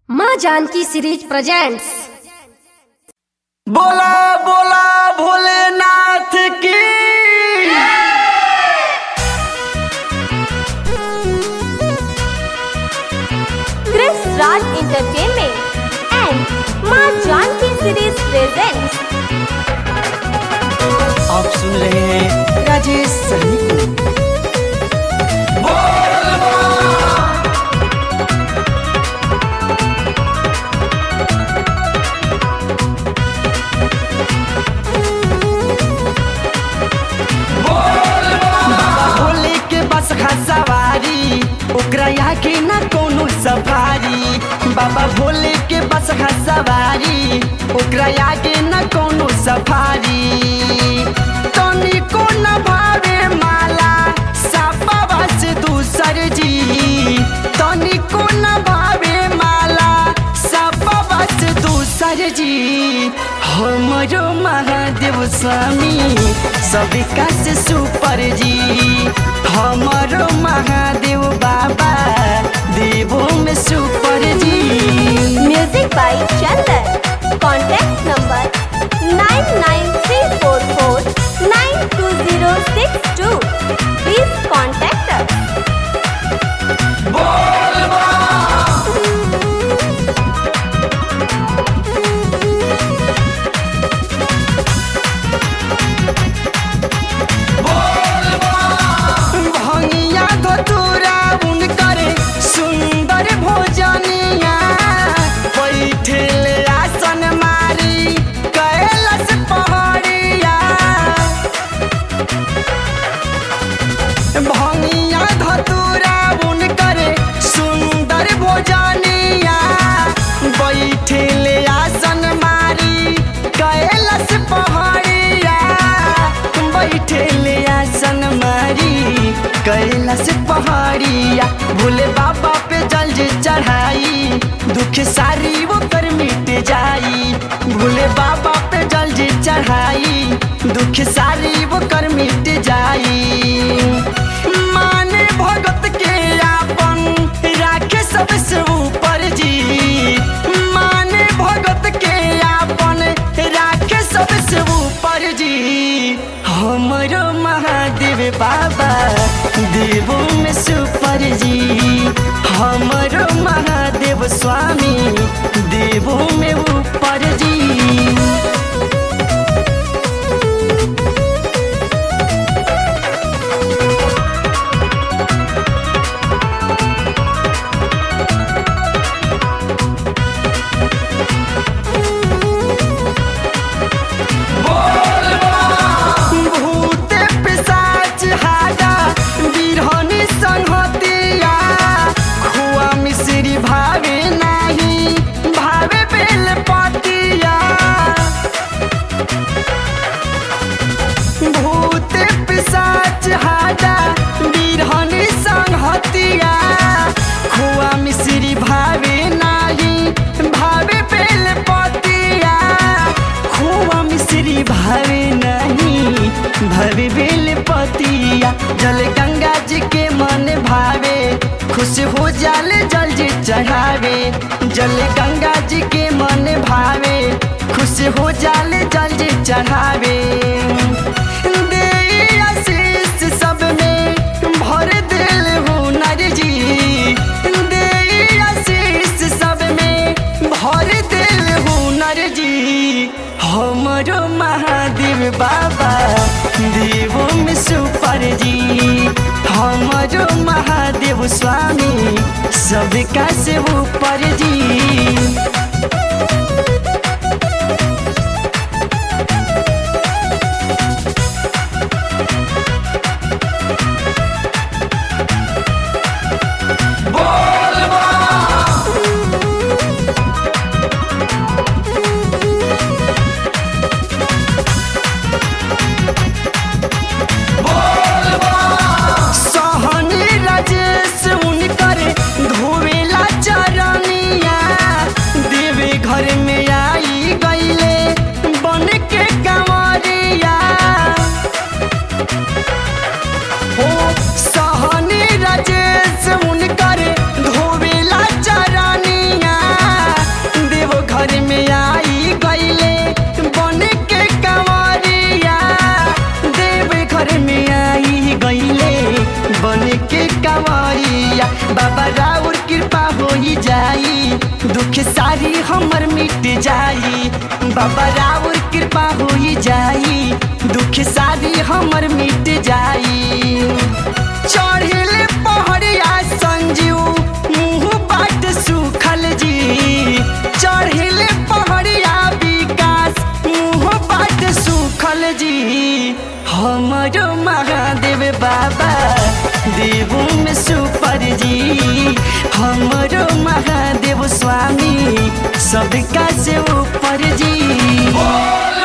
माँ Janaki series presents बोला बोला भोलेनाथ की Chris Raj Entertainment and Ma Janki Series presents आप सुन रहे हैं राजेश सहनी को भोले के बस सवारी ओकरा आगे ना कोनो सफारी बाबा भोले के बस सवारी ओकरा आगे ना कोनो सफारी तनिको न भावे माला सापा से दूसर जी तनिको न भावे माला सापा से दूसर जी हमरो महादेव स्वामी सबका से सुपर जी हमरो महादेव बाबा देवों में सुपर जी Music by Chandan. Contact number 99344 92062. Please contact us. भंगिया धतूरा उनकर सुंदर भोजनिया बैठल आसन मारी कैलस पहाड़िया भंगिया धतूरा उनकर सुंदर भोजनिया बैठल आसन मारी कैलस पहाड़िया बैठल आसन मारी कैलाश पहाड़िया भोले बाबा पे जल जे चढ़ाई दुख सारी वो कर मिट जाई भोले बाबा पे जल जे चढ़ाई दुख सारी वो कर मिट जाई माने भगत के आपन राखे सबसे ऊपर जी माने भगत के आपन राखे सबसे ऊपर जी हमरो महादेव बाबा देवों में सुपर जी हमरो महादेव स्वामी देवों में ऊपर जी भूत पिशाच हाडा बिरहनी संहतिया खुआ मिश्री भावे नाही भावे बेल पतिया भूत पिशाच हाडा बिरहनी संहतिया खुआ मिश्री भावे नाही भावे बेल पतिया खुआ मिश्री भावे नहीं भवे बेल पतिया जल गंगा जी के मन भावे खुश हो जाले जल जी चढ़ावे जल गंगा जी के मन भावे खुश हो जाले जल जी चढ़ावे दे आशीष सब में भर दिल हुनर जी दे आशीष सब में भर दिल हुनर जी हमरो महादेव बाबा देवों में सुपर जी हमरो महादेव स्वामी सबका से ऊपर जी सहनी राजेश उनकर धोवेला चरनिया जाई दुख सारी हमर मिट जाई बाबा राउर कृपा हो जाई दुख सारी हमर मिट जाई चढ़िल पहड़िया संजीव मुँह बाट सुखल जी चढ़िल पहड़िया विकास मुँह बाट सुखल जी हमरो महादेव बाबा देवो में सुपर जी हमरो महादेव स्वामी सबका से ऊपर जी